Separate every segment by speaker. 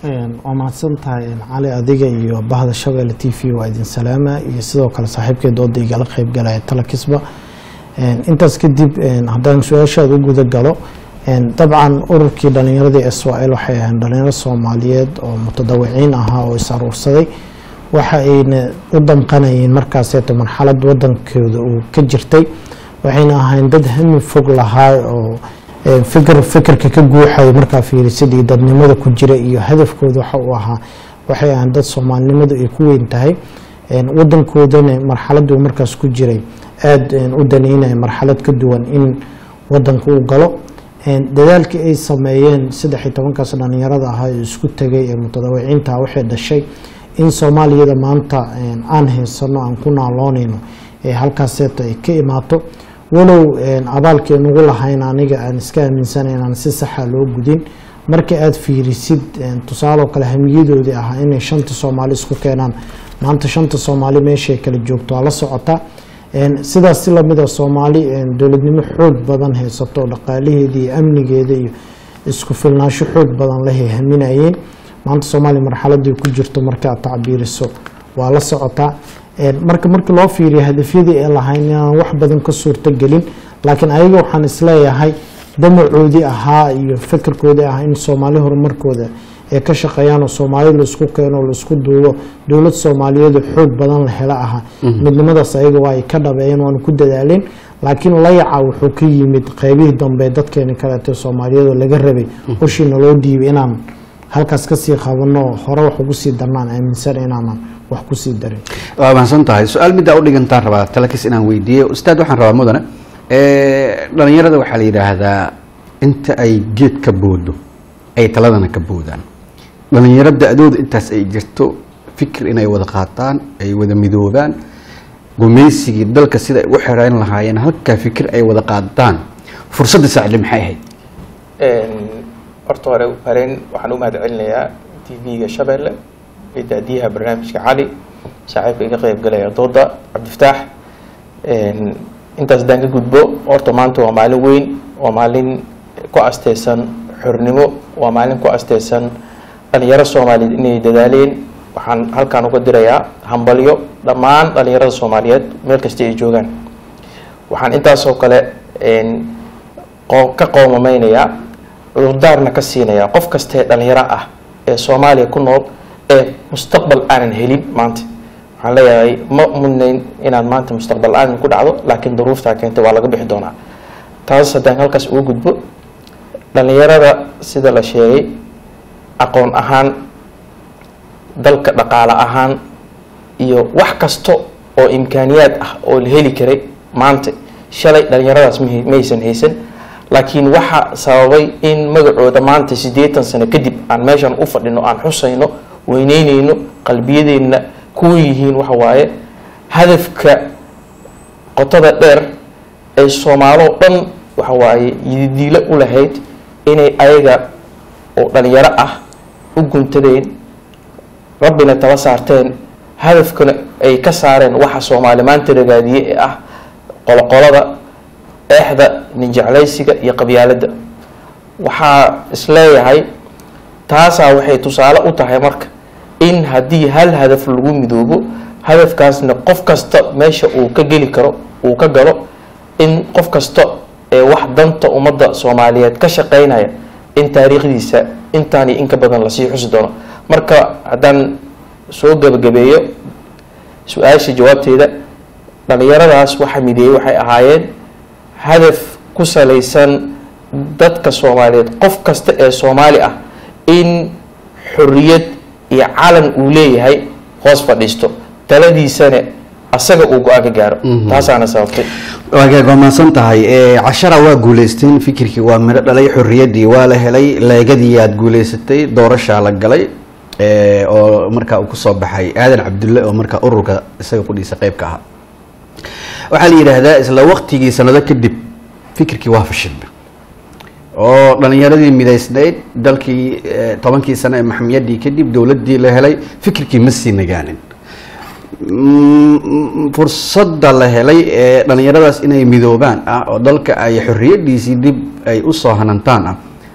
Speaker 1: waa mahadsan tahay cali adiga iyo bahda shabeelle t v waa idin salaama iyo sidoo kale saaxiibkay dooda igala qeyb galaya talakisba intaas kadib haddaan su-aashaada u guda galo dabcan ururkii dhalinyaradii israel waxay ahayn dhalinyaro soomaaliyeed oo mutadawiciin ahaa oo is aruursaday waxa ayna u damqanayeen markaaseeto marxalad wadankooda uu ka jirtay waxayna ahayn dad hami fog lahaa oo fikr fikirka ka guuxaya markaa fiirisid iyo dadnimada ku jira iyo hadafkooda waxa uu ahaa waxay ahayn dad soomaalinimadu ay ku weyn tahay wadankoodana marxaladuu markaas ku jiray aada u daneynaya marxalad ka duwan in wadanka uu galo dadaalkii ay sameeyeen saddex iyo tobankaas dhalinyarada ahaa ee isku tegay ee mutadawiciinta waxay dhashay in soomaaliyada maanta aan haysano aan ku naaloonayno ee halkaaseeto ay ka imaato walow abaalkii nugu lahayn aniga aan iska aaminsana inaan si saxa loo gudin markii aada fiirisid tusaaloo kale hamiyadoodii ahaa inay shanta soomaali isku keenaan maanta shanta soomaali meeshay kala joogto waa la socotaa sidaas si lamida soomaali dowladnimo xoog badan haysato dhaqaalaheeda iyo amnigeeda iyo isku filnaasho xoog badan lehay haminayeen maanta soomaaliya marxaladii ku jirto marka aad tacbiiriso waa la socotaa marka markii loo fiiriyo hadafyadii ay lahayn inaan wax badan ka suurto gelin laakiin ayaga waxaan isleeyahay damacoodii ahaa iyo fikirkoodii ahaa in soomaali horumarkooda ay ka shaqeeyaan oo soomaali laisku keeno laisku duubo dowlad soomaaliyeed xoog badan la helo ahaa midnimadaas ayaga waa ay ka dhabeeyeen waana ku dadaaleen laakiin layaca wuxuu ka yimid qeybihii dambe dadkeeni kaleete soomaaliyadoo laga rabay ushiina loo dhiibay inaan halkaas kasii qabano hore wax ugu sii darnaan aaminsan inaanan wax kusii darin
Speaker 2: waa mahadsan tahay su-aal middaa u dhigantaan rabaa talakis inaan weydiiyo ustaad waxaan rabaa mudane dhalinyarada waxaa la yidhaahdaa inta ay geed ka boodo ay taladana ka boodaan dhalinyaro da-dooda intaas ay jirto fikir inay wada qaataan ay wada midoobaan gumaysigii dalka sida ay u xereyn lahaayeen halkaa fikir ay wada qaadaan fursadda saacile maxay ahayd
Speaker 3: horta hore hareen waxaan u mahad celinayaa t v-ga shabeelle iyo daadiyaha barnaamijka cali saaxiibka iga qeyb galaya dooda cabdifataax intaas haddaan ka gudbo horta maanta waa maalin weyn waa maalin ku asteysan xornimo waa maalin ku asteysan dhalinyaro soomaaliyeed inay dadaaleen waxaan halkaan uga dirayaa hambalyo dhammaan dhalinyarada soomaaliyeed meel kasta ay joogaan waxaan intaasoo kale ka qoomameynayaa cudurdaarna ka siinayaa qof kastee dhalinyaro ah ee soomaaliya ku nool ee mustaqbal aanan helin maanta waxaan leeyahay ma mudnayn inaad maanta mustaqbal aanan ku dhacdo laakiin duruuftaa keentay waa laga bixi doonaa taas haddaan halkaas uga gudbo dhalinyarada sida la sheegay aqoon ahaan dalka dhaqaale ahaan iyo wax kasta oo imkaaniyaad ah oo la heli karay maanta shalay dhalinyaradaas maysan haysan laakiin waxa sababay in magacooda maanta siddeetan sano kadib aan meeshan u fadhino aan xusayno weyneyneyno qalbiyadeenna kuwa yihiin waxa waaye hadafka qotada dheer ee soomaaloo dhan waxa waaye yididiilo u lahayd inay ayaga oo dhalinyaro ah u guntadeen rabbina taba saarteen hadafkana ay ka saareen waxa soomaali maanta ragaadiye ee ah qoloqolada eexda ninjeclaysiga iyo qabyaaladda waxaa isleeyahay taasaa waxay tusaale u tahay marka in haddii hal hadaf lagu midoobo hadafkaasna qof kasta meesha uu ka geli karo uu ka galo in qof kasta ee wax danta ummadda soomaaliyeed ka shaqeynaya in taariikhdiisa intaan iyo in ka badan lasii xusi doono marka haddaan soo gebagabeeyo su-aasha jawaabteeda dhalinyaradaas waxa mideeyey waxay ahaayeen hadaf ku salaysan dadka soomaaliyeed qof kasta ee soomaali ah in xorriyad iyo calan uu leeyahay hoos fadhiisto taladiisana asaga uu go-aan ka gaaro taasaana sababtay
Speaker 2: waagaag waa mahadsan tahay cashara waa guuleysteen fikirkii waa midho dhalay xorriyaddii waa la helay leegadii aad guuleysatay doorashaa la galay oo markaa uu kusoo baxay aadan cabdulle oo markaa ururka isaga kudhiisa qeybka ahaa waxaa la yidhaahdaa isla waktigii sanado kadib fikirkii waa fashilma oo dhalinyaradii midaysnayd dalkii tobankii sano ee maxamiyadii kadib dowladdii la helay fikirkii ma sii nagaanin fursadda la helay ee dhalinyaradaas inay midoobaan ah oo dalka ay xorriyadiisii dib ay usoo hanantaan ah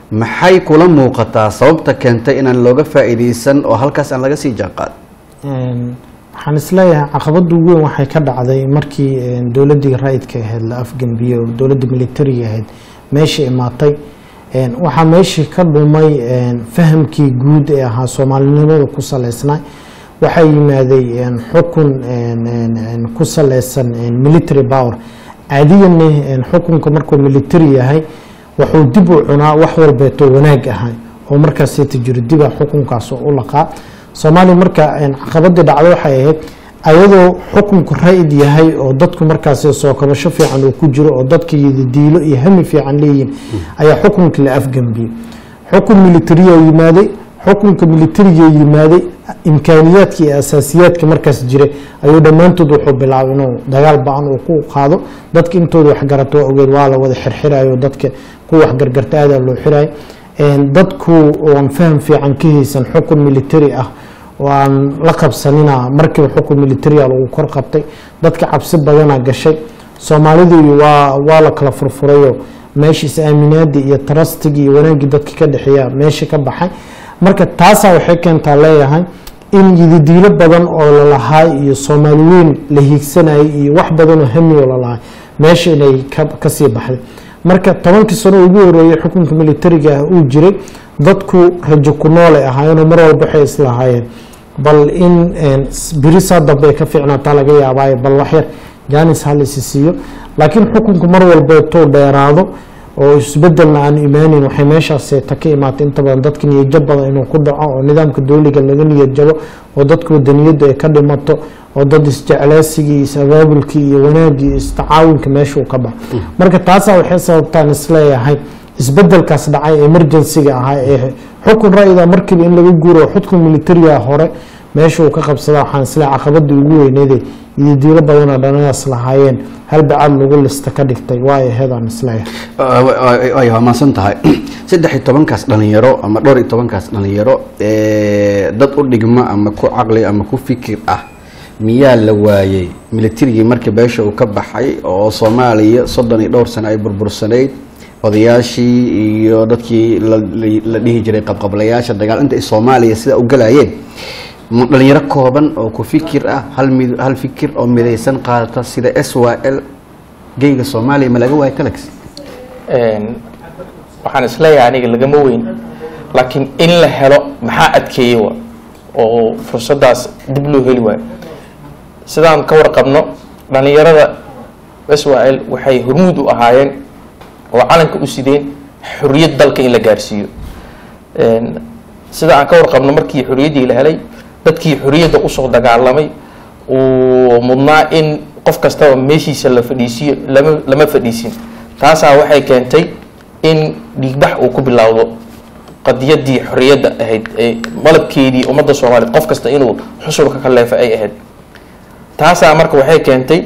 Speaker 2: maxay kula muuqataa sababta keentay inaan looga faa'iidaysan oo halkaas aan laga sii jaanqaad
Speaker 1: Een, waxaan isleeyahay caqabada ugu weyn waxay ka dhacday markii een, dowladdii ra-idka ahayd la afgambiyey oo dowladda militariga ahayd meesha imaatay Een, waxaa meeshii ka dhumay een, fahamkii guud ee ahaa soomaalinimada ku saleysnaa waxaa yimaaday een, xukun een, een, een, ku saleysan een, military power caadiyan een, xukunka markuu military yahay wuxuu dib u cunaa wax walbeetoo wanaag ahay oo markaasita jiro diba xukunkaas u laqaa soomaaliya marka een, caqabadii dhacdo waxay ahayd ayadoo xukunku ra-id yahay oo dadku markaasi soo kabasho fiican uu ku jiro oo dadka diilo iyo hami fiican leeyihin ayaa xukunkii la afgambiyey xukun militariya yimaaday xukunka militariga yimaaday imkaaniyaadka iyo asaasiyaadka markaas jiray ayuu dhammaantood wuxuu bilaabay inuu dagaal ba-an uu ku qaado dadka intooda waxgarato waa ogeed waa la wada xirxirayo dadka ku waxgargarta aadaa loo xirayo Een, dadku oon faham fiican ka haysan xukun militari ah oo aan la qabsanina markiiba xukun militaria lagu kor qabtay dadka cabsi badana gashay soomaalidii waa waa la kala furfurayo meesha is-aaminaadii iyo tarastigii iyo wanaaggii dadka ka dhexeeya meesha ka baxay marka taasaa waxay keentaa leeyahay in yididiilo badan oo lalahaay iyo soomaali weyn la hiigsanayay iyo wax badan oo hami oo lalahaay meesha inay ka- kasii baxday marka tobankii sano ugu horeeyey xukunka militariga ah uu jiray dadku rajo ku noolay ahaayeenoo mar walba waxay islahaayeen bal in een, s- beri saa dambe ay ka fiicnaataa laga yaabaayo bal waxyar jaanis ha laysi siiyo laakiin xukunku mar walba tuu dheeraado oo isbedelna aan imaanin waxay meeshaas ta ka imaatay inta badan dadka niyadjab badan inuu ku dhaco oo nidaamka dowliga laga niyad jabo oo dadka wadaniyadda ay ka dhimato oo dad isjeclaasigii is-abaabulkii iyo wanaagii iyo istacaawinka meesha uu ka baxo marka taasaa waxay sababtaan isleeyahay isbedelkaas dhacay emergencyga ahaa ee xukun ra-ida markiiba in laga guuro xukun militariga hore meesha uu ka qabsada waxaan isleeyahay caqabadii ugu weyneede iyo diilo badanoo dhananaas lahaayeen hal bacaad lagu lista ka dhigtay waa aheedaan isleeyahay
Speaker 2: ay waa mahadsan tahay saddex iyo tobankaas dhalinyaro ama dhowr iyo tobankaas dhalinyaro ee, dad u dhigma ama ku caqli ama ku fikir ah miyaa la waayey militarigii markii beesha uu ka baxay oo soomaaliya soddon iyo dhowr sano ay burbursanayd odayaashii iyo dadkii la- la- la dhihi jiray qabqablayaasha dagaal inta ay soomaaliya sida u galayeen ma dhalinyaro kooban oo ku fikir ah hal mid hal fikir oo midaysan qaadata sida s y l geyga soomaaliya ma laga waayo talax
Speaker 3: Een, waxaan isleeyahay aniga lagama weyn laakiin in la helo maxaa adkeeyey wa oo fursadaas dib loo heli waayo sidaan ka warqabno dhalinyarada israel waxay hormuud u ahaayeen oo calanka u sideen xorriyad dalka in la gaarsiiyo Een, sida aan ka warqabno markii xorriyaddii la helay dadkii xorriyadda usoo dagaalamay uu mudnaa in qof kastaba meeshiisa la fadhiisiyo lama lama fadhiisin taasaa waxay keentay in dhiigbax uu ku bilowdo qadiyadii xorriyadda ahayd ee malabkeedii ummadda soomaaliyeed qof kasta inuu xusulka ka leefa ay ahayd taasaa marka waxay keentay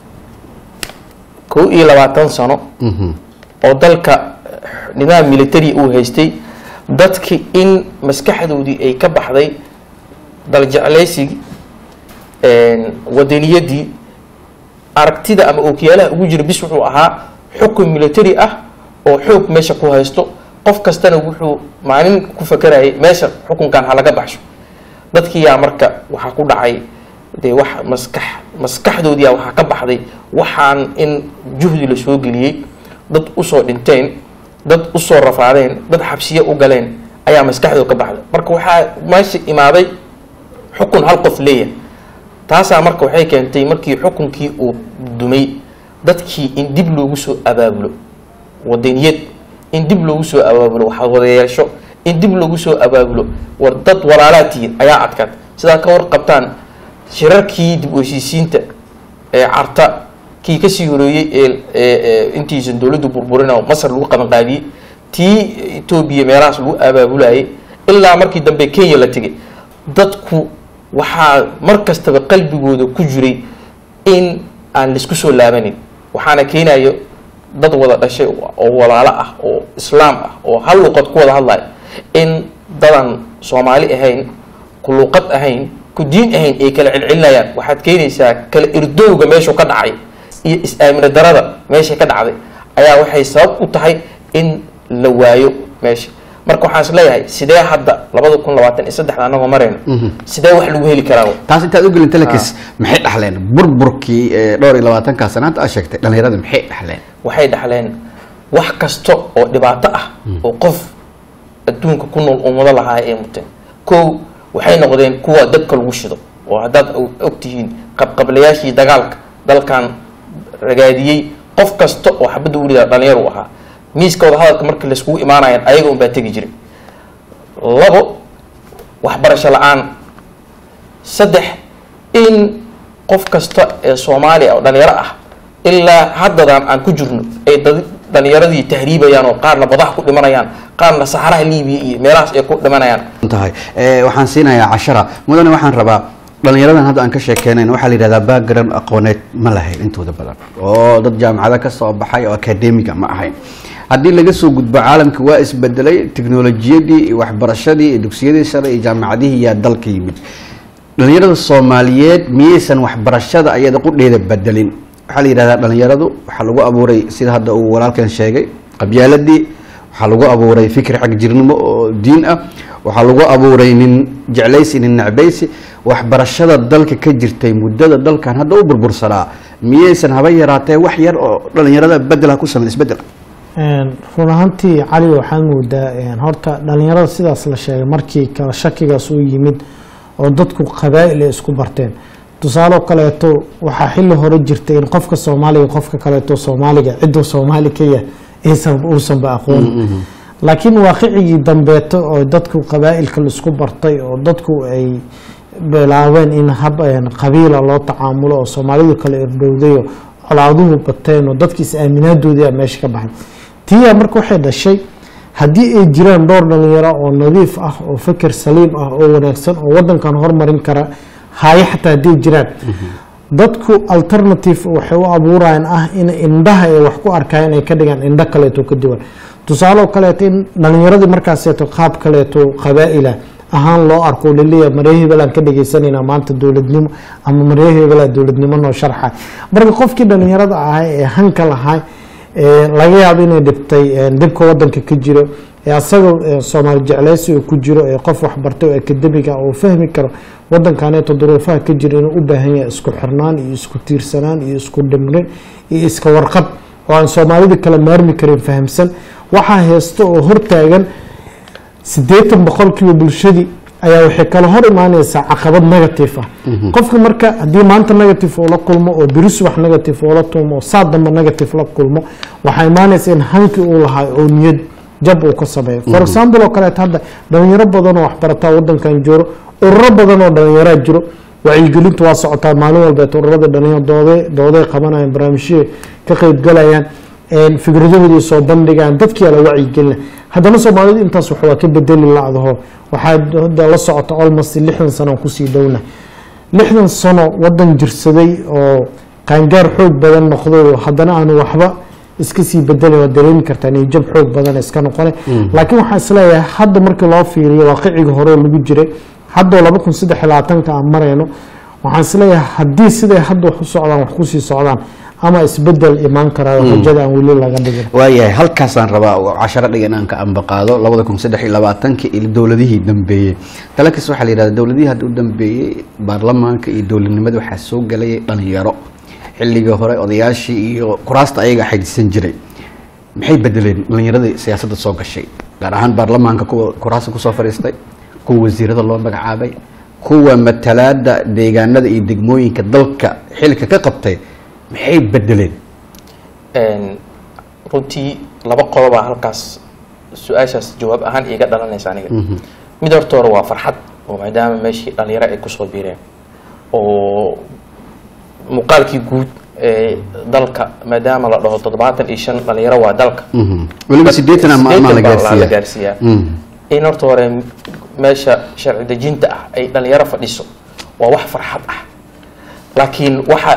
Speaker 3: kow iyo labaatan sano oo dalka nidaam military uu haystay dadki in maskaxdoodii ay ka baxday daljeclaysigii wadaniyadii aragtida ama ookiyaalaha ugu jira bis wuxuu ahaa xukun military ah oo xoog meesha ku haysto qof kastana wuxuu maalin ku fakarayay meesha xukunkan ha laga baxsho dadkiyaa marka waxaa ku dhacay dee wax maskax maskaxdoodiia waxaa ka baxday waxaan in juhdi la soo geliyey dad usoo dhinteen dad usoo rafaadeen dad xabsiye u galeen ayaa maskaxdooda ka baxday marka waxaa meesha imaaday xukun hal qof leeyahay taasaa marka waxay keentay markii xukunkii uu dumay dadkii in dib loogu soo abaabulo wadaniyad in dib loogu soo abaabulo waxaa wadayeesho in dib loogu soo abaabulo war dad walaalaa tihiin ayaa adkaad sidaa ka warqabtaan shirarkii dib u heshiisiinta ee carta kii kasii horeeyey ee intiisan dowladdu burburina oo masar lagu qabanqaadiyey tii etoobiya meelahaas lagu abaabulayay ilaa markii dambe kenya la tegay dadku waxaa mar kastaba qalbigooda ku jiray in aan laisku soo laabanin waxaana keenayo dad wada dhashay oo walaalo ah oo islaam ah oo hal luqad ku wada hadlaya in dadan soomaali ahayn ku luqad ahayn ku diin ahayn ay kala celcelinayaan waxaad keenaysaa kala irdowga meeshuu ka dhacay iyo is-aamino darada meeshay ka dhacday ayaa waxay sabab u tahay in la waayo meesha marka waxaan is leeyahay sidee hadda labada kun labaatan iyo saddexda anagoo marayno sidee wax lagu heli karaa
Speaker 2: taas intaad ugelin talakis maxay dhaxleen burburkii ee dhowr iyo labaatankaa sanaanta aad sheegtay dhalinyarada maxay dhaxleen
Speaker 3: waxay dhaxleen wax kasta oo dhibaato ah oo qof adduunka ku nool ummado lahaa ay muteen kow waxay noqdeen kuwa dadka lagu shido oo haddaad og- ogtihiin qabqablayaashii dagaalka dalkan ragaadiyey qof kasta oo xabadda welidaa dhalinyar u ahaa miiska wadahadalka markii layskugu imaanayaan ayaga unbaa tegi jiray labo waxbarasho la-aan saddex in qof kasta ee soomaaliya oo dhalinyaro ah ilaa haddadan aan ku jirno ay dad- dhalinyaradii tahriibayaan oo qaarna badaha ku dhimanayaan qaarna saxaraha liibiya iyo meelahaas ay ku dhimanayaan
Speaker 2: tahay Eh, waxaan siinayaa cashara mudane waxaan rabaa dhalinyaradan hadda aan ka sheekeynayn waxaa la yidhahdaa background aqooneed ma lahayn intooda badan oo dad jaamacado ka soo baxay oo academiga ma ahayn haddii laga soo gudbo caalamka waa isbedelay teknolojiyadii iyo waxbarashadii iyo dugsiyadii sare iyo jaamacadihii yaa dalka yimid dhalinyarada soomaaliyeed miyaysan waxbarashada ayada qudheeda bedelin waxaa la yidhahdaa dhalinyaradu waxaa lagu abuuray sida hadda uu walaalkan sheegay qabyaaladii waxaa lagu abuuray fikir xagjirnimo oo diin ah waxaa lagu abuuray nin jeclaysi nin necbaysi waxbarashada dalka ka jirtay muddada dalkan hadda u burbursanaa miyaysan haba yaraatee wax yar oo dhalinyarada bedela ku sameyn isbedel
Speaker 1: Een, run ahaantii cali waxaad moodaa een, horta dhalinyarada sidaas la sheegay markii kala shakigaas u yimid oo dadku qabaa'il ay isku barteen tusaale oo kaleeto waxaa xilli hore jirtay in qofka soomaaliga qofka kaleeto soomaaliga ciduu soomaali ka yahay aysan uusanba aqoon laakiin waaqicigii dambeeto oo dadku qabaa'ilka la isku bartay oo dadku ay bilaabeen in hab een, qabiila loo tacaamulo oo soomaalidu kala irdhowday oo colaaduhu bateen oo dadki is aaminaadoodii aa meesha ka baxay tiyaa marka waxay dhashay haddii ay jiraan dhowr dhalinyaro oo nadiif ah oo fikir saliim ah oo wanaagsan oo wadankan hormarin kara haaye xataa hadday jiraan dadku alternative waxay u abuurayaan ah in indhaha ay wax ku arkayaan ay ka dhigaan indho kaleeto ka duwan tusaale oo kaleeto in dhalinyaradii markaaseeto qaab kaleeto qabaa'ila ahaan loo arko oo laleeyahay maree hebelaan ka dhagaysanaynaa maanta dowladnimo ama maree hebelaa dowladnimo noo sharxa marka qofkii dhalinyarada ahaa ee hanka lahaa ee laga yaabo inay dhibtay ee dhibka wadanka ka jiro ee asagoo ee soomaali jecleysi uu ku jiro ee qof waxbartay oo akademiga oo fahmi karo wadankaneeto duruufaha ka jira inuu u baahan yahay isku xirnaan iyo isku tiirsanaan iyo isku dhimrin iyo iska warqab oo aan soomaalida kala maarmi karin fahamsan waxaa heesta oo hortaagan siddeetan boqolkiiba bulshadii ayaa waxay kala hor imaaneysaa caqabad negative ah qofka marka haddii maanta negative uu la kulmo oo beris wax negative uu la tuumo oo saa dambe negative la kulmo waxaa imaaneysa in hankii uu lahaa oo niyad jab uu ka sameeyo for example oo kaleeto hadda dhalinyaro badan oo waxbarataa wadankan jiro ururo badan oo dhalinyaraa jiro wacyigelintu waa socotaa maalin walbeet ururada dhalinyaro doode dooday qabanayaan barnaamijyada ka qeybgalayaan een fikradahoodii soo bandhigaan dadkii ala wacyigelina haddana soomaalidu intaas wax waa ka bedeli lacdaho waxaa hadda la socota almost lixdan sano aan kusii dhowna lixdan sano wadan jirsaday oo qaangaar xoog badan noqday oo haddana aanu waxba iska sii bedelin waa dareemi kartaa inay jab xoog badan iska noqone laakiin waxaan isleeyahay hadda markii loo fiiriyo waaqiciga hore oo lagu jiray haddoo laba kun saddex iyo labaatanka aan marayno waxaan isleeyahay haddii siday hadda wax u socdaan wax kusii socdaan ama isbedel imaan karaa rajada aan weli laga dhigin
Speaker 2: waayahay halkaasaan rabaa oo casharo dhigan aan ka ambaqaado labada kun saddex iyo labaatanka iyo dowladihii dambeeyey talakis waxaa la yidhahda dowladihii hadda u dambeeyey baarlamaanka iyo dowladnimada waxaa soo galayay dhalinyaro xilligii hore odayaashii iyo kuraasta ayaga xajisan jiray maxay bedeleen dhalinyaradii siyaasadda soo gashay gaar ahaan baarlamaanka kuwa kuraasta kusoo fadhiistay kuwa wasiirada loo magacaabay kuwa matalaada deegaanada iyo degmooyinka dalka xilka ka qabtay maxay bedeleen
Speaker 3: Een, runtii laba qodobaa halkaas su-aashaas jawaab ahaan iiga dhalanaysa aniga mid horta hore waa farxad oo maadaama meeshii dhalinyaro ay kusoo biireen oo muuqaalkii guud ee dalka maadaama la dhaho toddobaatan iyo shan dhalinyaro waa dalka
Speaker 2: Mhm. weliba sideetan ama ama la
Speaker 3: Sideetan baa la
Speaker 2: gaarsiiya
Speaker 3: gaarsiiyaa
Speaker 2: Mhm.
Speaker 3: in horta hore meesha sharci dejinta ah ay dhalinyaro fadhiso waa wax farxad ah laakiin waxa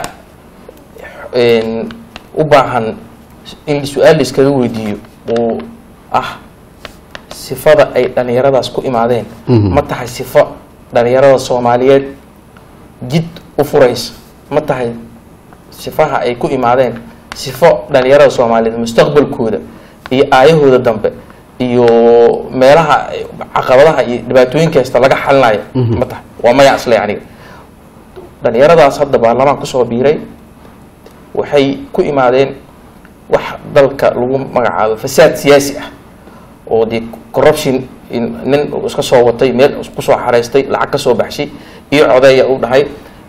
Speaker 3: een, u baahan in su-aal laiskaga weydiiyo uu ah sifada ay dhalinyaradaas ku imaadeen
Speaker 2: Mhm.
Speaker 3: ma tahay sifo dhalinyarada soomaaliyeed jid u furaysa ma tahay sifaha ay ku imaadeen sifo dhalinyarada soomaaliyeed mustaqbalkooda iyo aayahooda dambe iyo meelaha caqabadaha iyo dhibaatooyinka haysta laga xalinayo ma tahay waa maya asle aniga dhalinyaradaas hadda baarlamaan kusoo biiray waxay ku imaadeen wax dalka lagu magacaabo fasaad siyaasi ah oo dee corruption in- nin uu iska soo watay meel kusoo xareystay lacag ka soo baxshay iyo codeeya u dhahay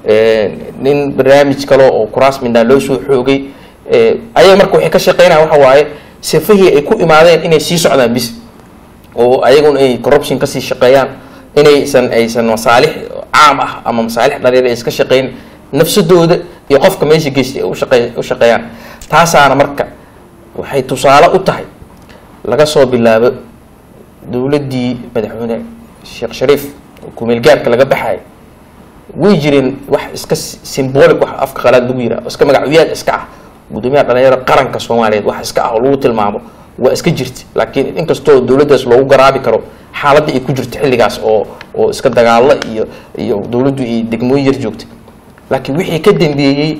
Speaker 3: nin barnaamij kale oo kuraas midnaa loo soo xoogay ayaga marka waxay ka shaqeynaya waxa waaye sifihii ay ku imaadeen inay sii socdaan bis oo ayaguna ay corruption kasii shaqeeyaan inaysan aysan masaalix caam ah ama masaalix dhalinyaro ay iska shaqeyn nafsadooda iyo qofka meesha geystay ay u shaqey- u shaqeeyaan taasaana marka waxay tusaale u tahay laga soo bilaabo dowladdii madaxweyne sheekh shariif oo kumeelgaarka laga baxay way jireen wax iska symbolic wax afka qalaad lagu yiraha iska magacyaal iska ah gudoomiyaha dhalinyarada qaranka soomaaliyeed wax iska ah oo lagu tilmaamo waa iska jirta laakiin inkastoo dowladdaas loogu garaabi karo xaaladda ay ku jirto xilligaas oo oo iska dagaalo iyo iyo dowladdu ay degmooyin yar joogtay laakiin wixii ka dambeeyey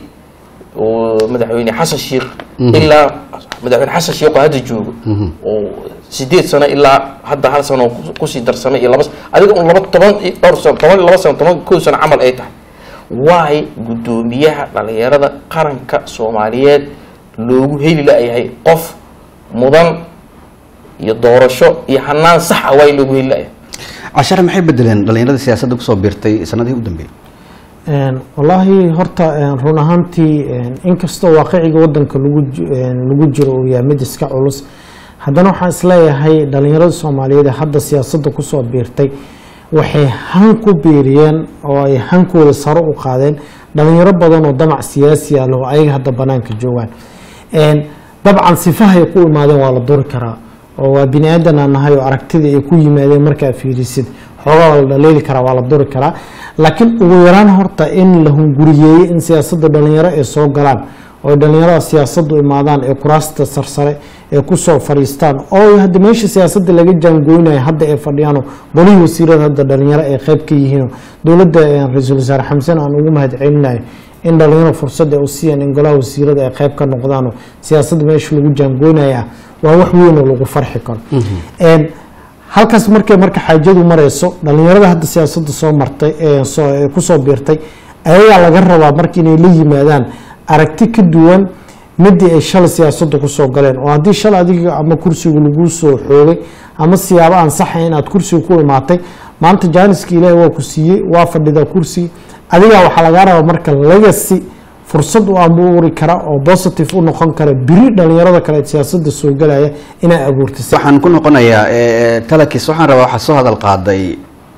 Speaker 3: oo madaxweyne xasan sheikh ilaa madaxweyne xasan sheikh oo hadda joogo oo sideed sano ilaa hadda hal sano ku- kusii darsamay iyo laba s- adiga un laba toban iyo dhowr sano toban iyo laba sano toban kow sano camal ay tahay waay guddoomiyaha dhalinyarada qaranka soomaaliyeed loogu heli la-yahay qof mudan iyo doorasho iyo hanaan sax ah waay loogu heli la-yahay
Speaker 2: cashare maxay bedeleen dhalinyarada siyaasadda kusoo biirtay sanadihii u dambeeyey
Speaker 1: Een, wallaahi horta een, run ahaantii een, inkastoo waaqiciga wadanka lagu ji- een, lagu jiro uu yahay mid iska culus haddana waxaan isleeyahay dhalinyarada soomaaliyeed ee hadda siyaasadda kusoo biirtay waxay han ku biiriyeen oo ay hankooda sare u qaadeen dhalinyaro badan oo damac siyaasi ah leh oo ayaga hadda banaanka joogaan Een, dabcan sifahay ku imaadeen waa la duri karaa oo waa bini aadan aan nahay oo aragtidii ay ku yimaadeen markaa fiirisid xoogaa waa la dhaleeli karaa waa la duri karaa laakiin ugu yaraan horta in la hunguriyeeyey in siyaasadda dhalinyaro ay soo galaan oo ay dhalinyarada siyaasaddu imaadaan ee kuraasta sarsare ee kusoo fadhiistaan oo hadda meesha siyaasadda laga jaangoynayo hadda ay fadhiyaanoo golihii wasiirada hadda dhalinyaro ay qayb ka yihiinoo dowladda eh, ra-iisul wasaare xamsen aan ugu mahad celinayo in dhalinyaro fursad ay u siiyaan in golaha wasiirada ay qayb ka noqdaanoo siyaasadda meesha lagu jaangoynaya ah waa wax weyn oo lagu farxi karo Een, halkaas markay marka xaajadu marayso dhalinyarada hadda siyaasadda soo martay ee soo ee kusoo biirtay ayagaa laga rabaa marka inay la yimaadaan aragti ka duwan midii ay shalay siyaasadda kusoo galeen oo haddii shalay adiga ama kursiga lagu soo xoogay ama siyaabo aan saxayn inaad kursiga ku imaatay maanta jaaniska ilaahi waa ku siiyey waa fadhidaa kursiga adigaa waxaa lagaa rabaa marka legacy fursad u abuuri kara oo positive u noqon kara biri dhalinyarada kale ee siyaasadda soo galaya inay abuurtay
Speaker 2: waxaan ku noqonayaa eh, talakis waxaan rabaa waxaa soo hadal qaaday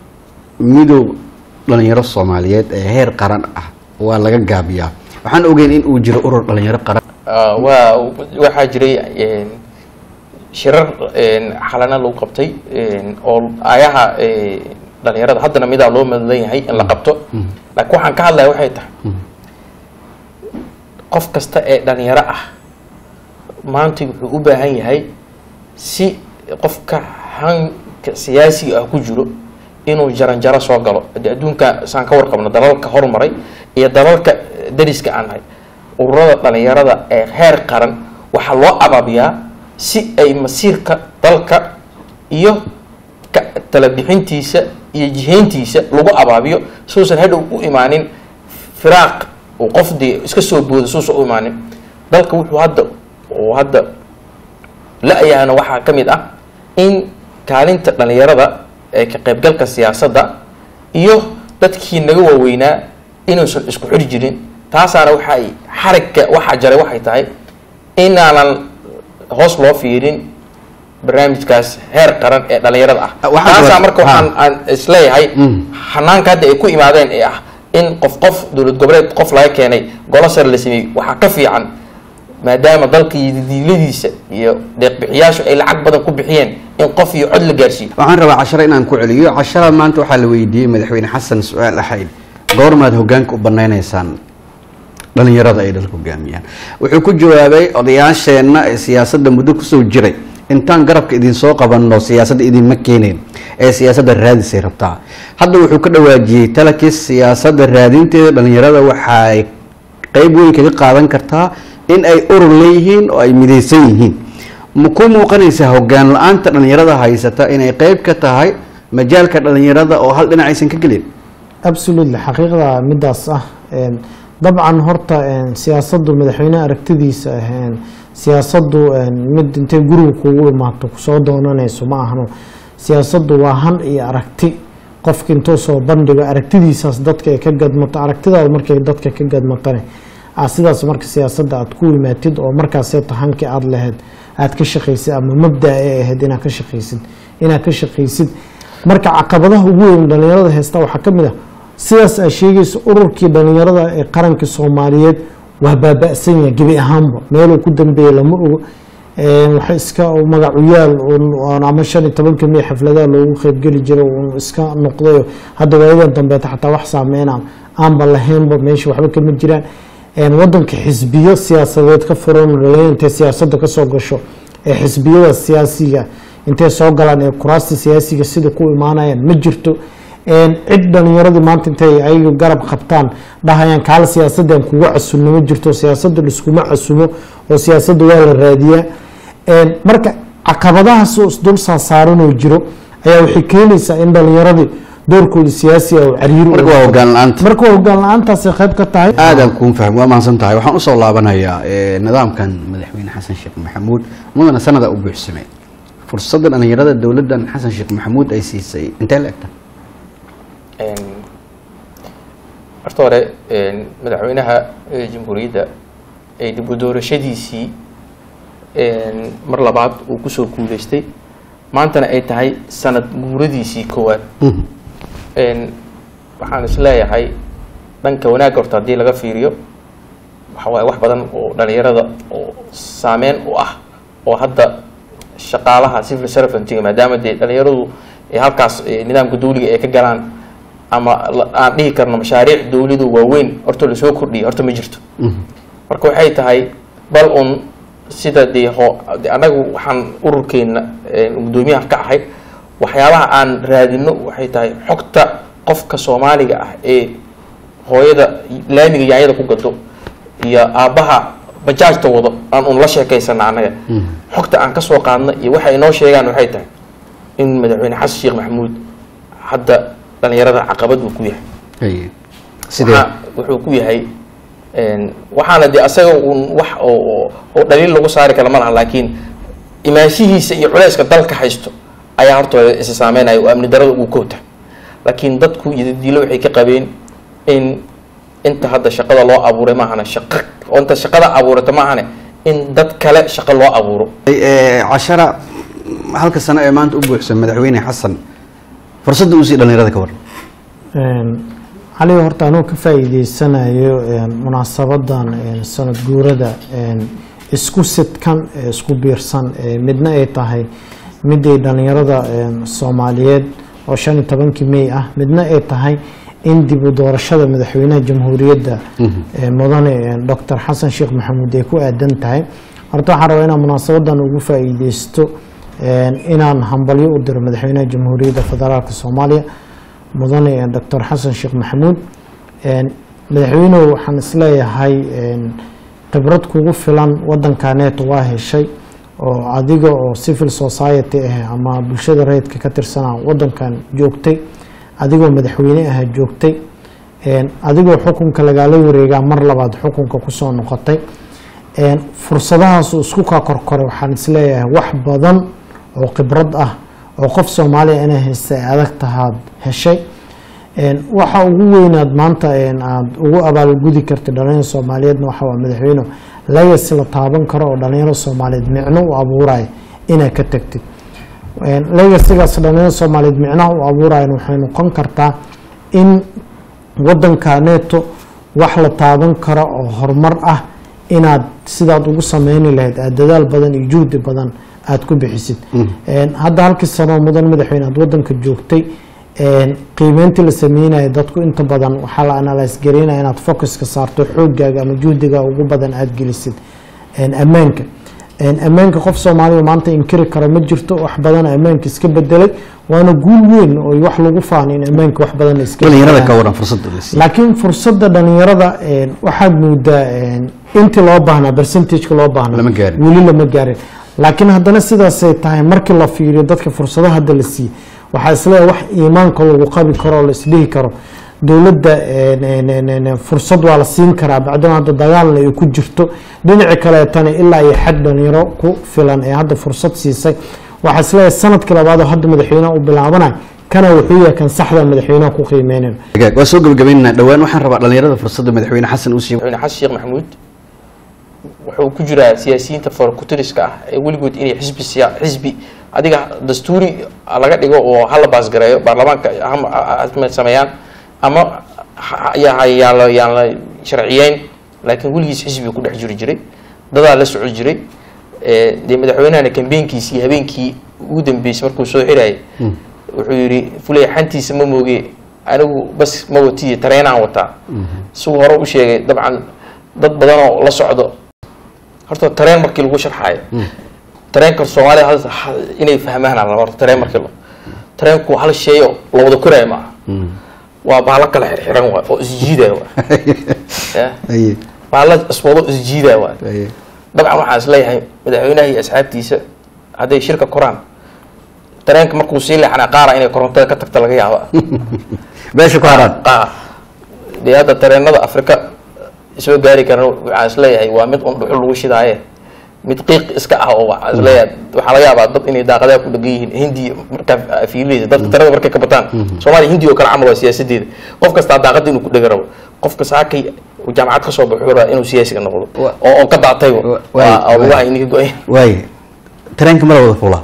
Speaker 2: midow dhalinyaro soomaaliyeed ee heer qaran ah waa laga gaabiyaa waxaan ogeyn in uu jiro urur dhalinyaro qaran
Speaker 3: Ah, waa waxaa jiray een, shirar een, xalana lagu qabtay een, oo ayaha ee, dhalinyarada haddana midaa loo madlan yahay in la qabto laakiin waxaan ka hadlaya waxay tahay qof kasta ee dhalinyaro ah maanta wuxuu u baahan yahay si qofka hanka siyaasiga ah ku jiro inuu jaranjaro soo galo Hadii adduunka saan ka warqabno dalalka horumaray iyo dalalka dariska aan nahay ururada dhalinyarada ee heer qaran waxaa loo abaabiyaa si ay masiirka dalka iyo ka- talabixintiisa iyo jihayntiisa lagu abaabiyo suusan hadhow u imaanin firaaq uu qof dee iska soo booda suusan u imaanin dalka wuxuu hadda oo hadda la-yaana waxaa ka mid ah in kaalinta dhalinyarada ee ka qaybgalka siyaasadda iyo dadkii naga waaweynaa inuusan isku xiri jirin taasaana waxay xarigka waxaa jaray waxay tahay inaanan hoos loo fiirin barnaamijkaas heer qaran ee dhalinyarada ah
Speaker 2: Ah, waxaa
Speaker 3: taasaa
Speaker 2: jira-
Speaker 3: marka waxaan
Speaker 2: ha.
Speaker 3: aan isleeyahay
Speaker 2: Mm.
Speaker 3: xanaanka hadda ay ku imaadeen ee ah in qof qof dowlad goboleed qof laga keenay golo sare la sameeyey waxaa ka fiican maadaama dalka iyo didiiladiisa iyo deeqbixiyaashu ay lacag badan ku bixiyeen in qof iyo cod la gaarsiiyo
Speaker 2: waxaan rabaa cashare inaan ku celiyo cashara maanta waxaa la weydiiyey madaxweyne xasan su-aal ahayd goormaad hogaanka u banaynaysaan dhalinyarada ay dalka hogaamiyaan wuxuu ku jawaabay odayaasheenna ee siyaasadda muddo kusoo jiray intaan garabka idinsoo qabanno siyaasadda idinma keeneen ee siyaasadda raadisay rabtaa hadda wuxuu ka dhawaajiyey talakis siyaasadda raadinteeda dhalinyarada waxay qeyb weyn kaga qaadan kartaa in ay urur leeyihiin oo ay midaysan yihiin ma ku muuqanaysaa hogaan la-aanta dhalinyarada haysata inay qeyb ka tahay majaalka dhalinyarada oo hal dhinac aysan ka gelin
Speaker 1: absolutely xaqiiqda midaas ah een, dabcan horta een, siyaasaddu madaxweyne aragtidiisa ah een, siyaasaddu een, mid intay guriga kugu imaato kusoo doonanayso ma ahano siyaasaddu waa han iyo aragti qofka intuu soo bandhigo aragtidiisaas dadka ay ka gadmato aragtidaada markay dadka ka gadmatane aa sidaas marka siyaasadda aad ku imaatid oo markaaseeta hankii aada lahayd aad ka shaqaysid ama mabda ay ahayd inaad ka shaqaysid inaad ka shaqaysid marka caqabadaha ugu weyn dhalinyarada haysta waxaa ka mid ah sidaas aad sheegaysa ururkii dhalinyarada ee qaranka soomaaliyeed waa baaba'san yahay gebi ahaanba meeluu ku dambeeya lama ogo Een, waxa iska magacuyaal uun- oon ama shan iyo tobanka mey xafladaha loogu qeybgeli jiro uun iska noqdayo hadda waayadan dambeeta xataa wax saameyna aanba lahaynba meesha waxba kama jiraan Een, wadanka xisbiyo siyaasadeed ka furan dhalinyaro intay siyaasadda kasoo gasho ee xisbiyada siyaasiga intay soo galaan ee kuraasta siyaasiga sida ku imaanayaan ma jirto Een, cid dhalinyaradii maanta intay ayaga garab qabtaan dhahayaan kaala siyaasaddan kuga casunno ma jirto siyaasadda liskuma casumo oo siyaasadda waa la raadiyaa Een, marka caqabadahaas oo isdul saasaaranoo jiro ayaa waxay keenaysaa in dhalinyaradii doorkooda siyaasiga oo cariiri
Speaker 2: marka waa hogaan la-aanta
Speaker 1: marka waa hogaan la-aantaasay qayb ka tahay
Speaker 2: aadaan kuun faham waa mahadsan tahay waxaan usoo laabanayaa eh, nidaamkan madaxweyne xasan sheekh maxamuud mudana sanada u buuxsamay fursadda dhalinyarada dowladdan xasan sheekh maxamuud ay siisay intee la egta
Speaker 3: Een, horta hore een, madaxweynaha ee jamhuuriyadda ee dib u doorashadiisii een, mar labaad uu kusoo guuleystay maantana ay tahay sanad guuradiisii koowaad Een, waxaan is leeyahay dhanka wanaagga horta haddii laga fiiriyo waxa waaye wax badan oo dhalinyarada oo saameyn u ah oo hadda shaqaalaha civil servantiga maadaama dee dhalinyaradu ee halkaas ee nidaamka dawliga ay ka galaan ama la- aan dhihi karno mashaariic dawladu waaweyn horta lasoo kordhiyay horta ma jirto marka waxay tahay bal un sida dee ho de annagu waxaan ururkeena ee, guddoomiyaha ka ahay waxyaabaha aan raadino waxay tahay xogta qofka soomaaliga ah ee hooyada laamiga yaanyada ku gado iyo aabbaha bajaajta wado aan un la sheekaysana annaga xogta aan ka soo qaadna iyo waxa inoo sheegaan waxay tahay in madaxweyne xasan sheekh maxamuud hadda dhalinyarada caqabad uu ku yahay
Speaker 2: Haye. sidee
Speaker 3: Waxaa- wuxuu ku yahay een, waxaana de asaga un wax oo oo- oo dhaliil lagu saari kara ma laha laakiin imaanshihiisa iyo culeyska dalka haysto ayaa hortooda isa saameynaya oo amni darada ugu kowta laakiin dadku iyo diilo waxay ka qabeen in inta hadda shaqada loo abuuray maahane shaqo oo inta shaqada abuurata maahane in dad kale shaqo loo abuuro
Speaker 2: Eh, cashara halka sano ee maanta u buuxsan madaxweyne xasan fursadda uu sii dhalinyarada ka waran
Speaker 1: Een, cali horta anuu ka faa'iideysanayo een, munaasabadan een, sanad guurada een, isku sidkan ee isku biirsan ee midna ay tahay miday dhalinyarada een, soomaaliyeed oo shan iyo tobankii mey ah midna ay tahay in dib u doorashada madaxweynaha jamhuuriyadda ee mudane een, dr xasan sheekh maxamuud ay ku aadan tahay horta waxaan rabaa inaan munaasabadan ugu faa'iideysto een, inaan hambalyo u diro madaxweynaha jamhuuriyadda federaalka soomaaliya mudane dr xasan sheekh maxamuud Een, madaxweynuhu waxaan isleeyahay een, khibrad kugu filan wadankaneet waa heshay oo adiga oo civil society ah ama bulshada rayidka ka tirsana wadankan joogtay adigoo madaxweyne ah joogtay Een, adigoo xukunka lagaala wareegaa mar labaad xukunka kusoo noqotay Een, fursadahaas uu isku kaa korkoray waxaan isleeyahay wax badan oo khibrad ah oo qof soomaaliya inay haysta ay adag tahaad heshay Een, waxa ugu weynaad maanta een, aad ugu abaalgudi kartay dhalinyarada soomaaliyeedna waxa waa madaxweyne legacy la taaban karo oo dhalinyarada soomaaliyeed micno u abuuraya inaad ka tagtid Een, legacygaas dhalinyarada soomaaliyeed micnaha u abuurayan waxay noqon kartaa in wadankaneeto wax la taaban karo oo horumar ah inaad sidaad ugu sameyni lahayd aad dadaal badan iyo juhdi badan aad ku bixisid Een, hadda halkii sanoo mudan madaxweyne aad wadanka joogtay een, qiimeyntii la sameynaya dadku inta badan waxaa la analyse gareynaya inaad focuska saarto xoogaaga ama juhdiga ugu badan aad gelisid Een, ammaanka Een, ammaanka qof soomaaliya maanta inkiri kara ma jirto wax badan ammaanka iska bedelay waana guul weyn oo wax lagu faano in ammaanka wax badan la iska
Speaker 2: dhalinyarada ka
Speaker 1: bedelaan.
Speaker 2: waran fursadda la siiyey
Speaker 1: laakiin fursadda dhalinyarada een, waxaad moodaa een, intii loo baahnaa percentageka loo baahnaa
Speaker 2: Lama gaarin.
Speaker 1: weli lama gaarin laakiin haddana sidaasay tahay markii la fiiriyo dadka fursadaha hadda la siiyey waxaa isleeyahay wax iimaanka lagu qabi karo oo la isdhihi karo dowladda een, een, een, een, fursad waa la siin karaa bacdama hadda dagaalna ay ku jirto dhinaci kaleetana ilaa iyo xad dhalinyaro ku filan ee hadda fursad siisay waxaa isleeyahay sanadkii labaad oo hadda madaxweynaha u bilaabanayo kana wuxuu yahay kan saxda madaxweynaha ku qiimeynayno
Speaker 2: Hagaag, waa soo gabagabaynaynaa dhowaan waxaan rabaa dhalinyarada fursadda madaxweyne xasan uu siiyo
Speaker 3: madaxweyne xasan sheekh maxamuud wuxuu ku jiraa siyaasiyiinta farkutiriska ah ee weligood inay xisbi siya xisbi adiga dastuuri laga dhigo oo hala baasgareeyo baarlamaanka ha- ha- ha sameeyaan ama ha- yaa yaan la yaan la sharciyeyn laakiin weligiis xisbiga ku dhex jiri jiray dadaa la soco jiray ee, dee madaxweynahana kambeynkiisii habeenkii ugu dambeysay markuu soo xirayay wuxuu yidhi fuley xantiisa ma mooge anigu bas ma watiye tareenaan wataa siduu hore u sheegay dabcan dad badan oo la socdo horta tareen markii lagu sharxaayo tareenka soomaalida hal- hal- inay fahmaan la horta tareen markii lo tareenku hal shay oo la wada koraayo ma aha waa baalo kala xirxiran waay oo isjiidaya waay Ya.
Speaker 2: Aye,
Speaker 3: baalo iswado isjiidaya waay
Speaker 2: aye.
Speaker 3: dabcan waxaan isleeyahay madaxweynaha iyo asxaabtiisa hadday shirka koraan tareenka markuu sii leexanaa qaara inay korontada ka tagta laga yaaba
Speaker 2: meesha ku haraan
Speaker 3: qaar dee hadda tareenada afrika soo gaari karan waxaan isleeyahay waa mid un dhuxul lagu shidaaye mid qiiq iska ah oo waxaan isleeyahay waxaa laga yaabaa dad inay daaqadaha ku dhegan yihiin hindi markaa fiilinaysa dadka tareenada markay ka bataan soomaaliya hindi oo kale camal waa siyaasadeeda qof kastaa daaqada inuu ku dhega rabo qofka saakay uu jaamacad ka soo baxo wuxuu rabaa inuu siyaasiga noqdo
Speaker 2: Wa-
Speaker 3: oo oo ka daatayba
Speaker 2: Wa-
Speaker 3: waa
Speaker 2: waay-
Speaker 3: lugaha ininka go-ay
Speaker 2: waaye tareenka mala wada fuulaa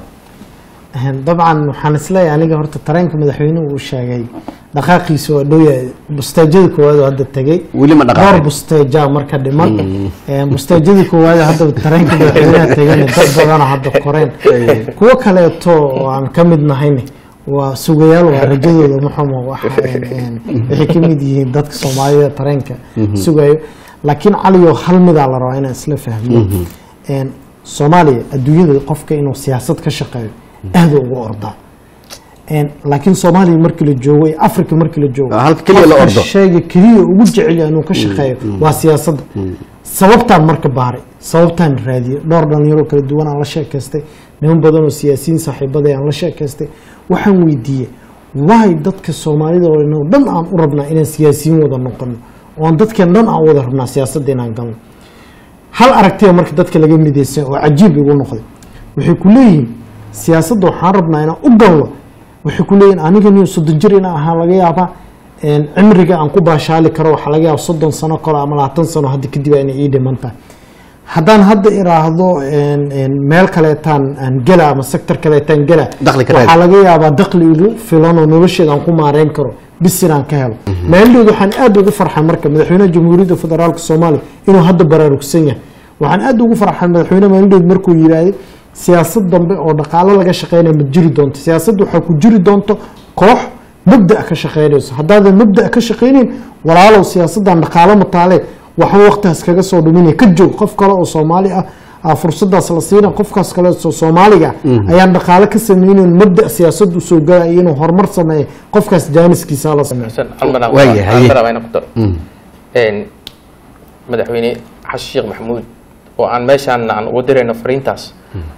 Speaker 1: dabcan waxaan isleeyahay aniga horta tareenka madaxweynuhu uu sheegay dhaqaaqiisa waa dhow yahay busteejadii koowaad oo hadda tegey
Speaker 2: weli ma
Speaker 1: dhowr
Speaker 2: dhaqaaqay
Speaker 1: busteeja marka dhiman Een, busteejadii koowaad oo hadda tareenka madaxweynaha tegayna dad badana hadda koreen kuwo kaleeto oo aan ka mid nahayne waa sugayaal waa rajadooda maxamo waxa een, een, waxay ka mid yihiin dadka soomaalida tareenka sugayo laakiin caliyo hal midaa la rabaa inaan isla fahmo Een, soomaaliya adduunyada qofka inuu siyaasad ka shaqeeyo aada ugu ordaa Een, laakiin soomaaliya markii la joogo iyo africa markii la joogo
Speaker 2: Halka keliya la
Speaker 1: qofka
Speaker 2: ordo.
Speaker 1: shayga keliya ugu jecel yahay inuu ka shaqeeyo waa siyaasadda sababtaan marka baaray sababtaan raadiyey dhowr dhalinyaro kala duwan aan la sheekaystay niman badan oo siyaasiyiin saaxiibada aan la sheekaystay waxaan weydiiyey waay dadka soomaalida oo inoo dhan aan u rabnaa inaan siyaasiyiin wada noqono oo aan dadkeen dhan aan wada rabnaa siyaasadda inaan galno hal aragtiya marka dadka laga midaysan oo cajiib igu noqday waxay ku leeyihiin siyaasadda waxaan rabnaa inaan u galno waxay ku leeyihin aniga niyo soddon jir inaan ahaa laga yaabaa een, cimriga aan ku baashaali karo waxaa laga yaaba soddon sano kale ama labaatan sano hadda kadib inay ii dhiman tahay haddaan hadda iraahdo een, een, meel kaleetaan aan gela ama sector kaleetaan gela
Speaker 2: Dakhli ka raadi.
Speaker 1: waxaa laga yaabaa dakhli igu filan oo nolosheeda aan ku maareyn karo bis inaan ka helo maalindhood waxaan aad ugu farxay marka madaxweynaha jamhuuriyadda federaalka soomaaliya inuu hadda baraarugsan yahay waxaan aad ugu farxay madaxweyne maalindhood markuu yidhaahday siyaasad dambe oo dhaqaalo laga shaqeynaya ma jiri doonto siyaasad waxaa ku jiri doonto koox mabda ka shaqeynayso haddaadan mabda ka shaqeynayn walaalow siyaasaddan dhaqaalo mataale waxba waqtigaas kaga soo dhuminaya ka joog qof kale oo soomaali ah aa fursadaas la siina qofkaas kale oo soomaaliga ah ayaan dhaqaale ka sameynayn mabda siyaasadu soo galaya inuu horumar sameeyo qofkaas jaaniskiisa la sameeyo
Speaker 3: xasan almana
Speaker 2: Waayahay, haye.
Speaker 3: rabaa inaan ku daro Een, madaxweyne xasan sheekh maxamuud oo aan meeshaan aan uga dirayno fariintaas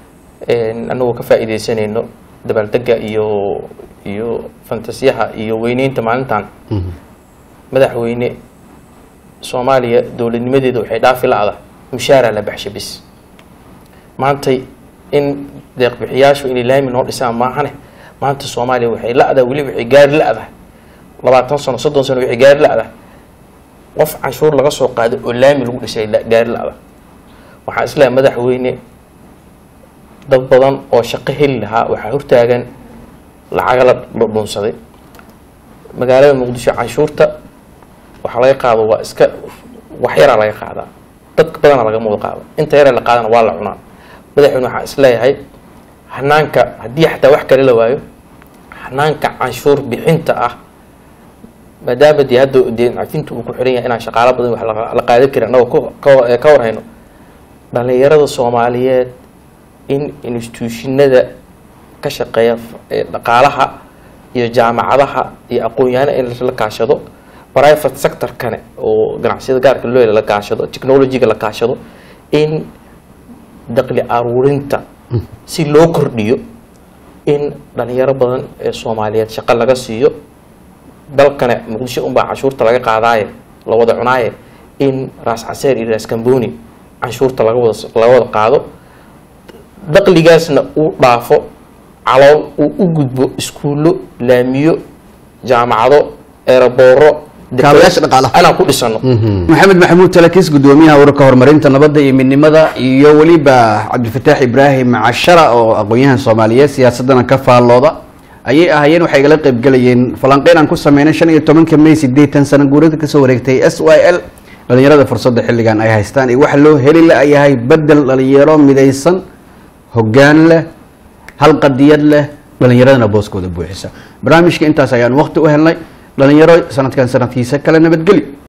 Speaker 3: een, anagoo ka faa'iidaysanayno dabaaldega iyo iyo fantasiyaha iyo weyneynta maalintan madaxweyne soomaaliya dowladnimadeeda waxay dhaafi la-da mushaaraa la baxsha bis maantay in deeqbixiyaashu inay laami noo dhisaan maahane maanta soomaaliya waxay la-da weli waxay gaari la-da labaatan sano soddon sano waxay gaari la-da qof canshuur laga soo qaado oo laami lagu dhisay la- gaari la-da waxaan isleeyahay madaxweyne dad badan oo shaqo heli lahaa waxaa hortaagan lacaga la la dhunsaday magaalada muqdisho canshuurta waxaa laga qaado waa iska wax yaraa laga qaadaa dad badana lagama wada qaado inta yara la qaadana waa la cunaa madaxweyne waxaan isleeyahay hanaanka haddii xataa wax kale la waayo hanaanka canshuur bixinta ah maadaama dee hadda dee cafinta uu ku xiran yahay inaan shaqaalo badan wax la- la qaadan karin annagoo ka- ka- ka warhayno dhalinyarada soomaaliyeed in instituushinada ka shaqeeya f- ee dhaqaalaha iyo jaamacadaha iyo aqoon-yahano in la kaashado private sector-kane oo ganacsiyada gaarka loo la kaashado technology-ga la kaashado in daqli aruurinta si loo kordhiyo in dhalinyaro badan ee soomaaliyeed shaqo laga siiyo dalkana muqdisho unbaa canshuurta laga qaadaaye la wada cunaaye in raas caseer iyo raas kamboni canshuurta laga wada laga wada qaado daqligaasna uu dhaafo calool uu u gudbo iskuullo laamiyo jaamacado eerabooro
Speaker 2: Kaabayaasha dhaqaalaha.
Speaker 3: anaan ku dhisano
Speaker 2: maxamed maxamuud talakis gudoomiyaha ururka horumarinta nabadda iyo midnimada iyo weliba cabdifataax ibraahim cashara oo aqoon-yahan soomaaliyeed siyaasadana ka faallooda ayay ahaayeen waxay igala qaybgalayeen falanqeyn aan ku sameynay shan iyo tobanka may sideetan sano guurada kasoo wareegtay s y l dhalinyarada fursadda xilligan ay haystaan iyo waxa loo heli la yahay bedel dhalinyaro midaysan hoggaan leh hal qadiyad leh dhalinyaradana booskooda buuxisa barnaamijka intaas ayaan waqti u helnay dhalinyaro sanadkan sanadkiisa kale nabadgeli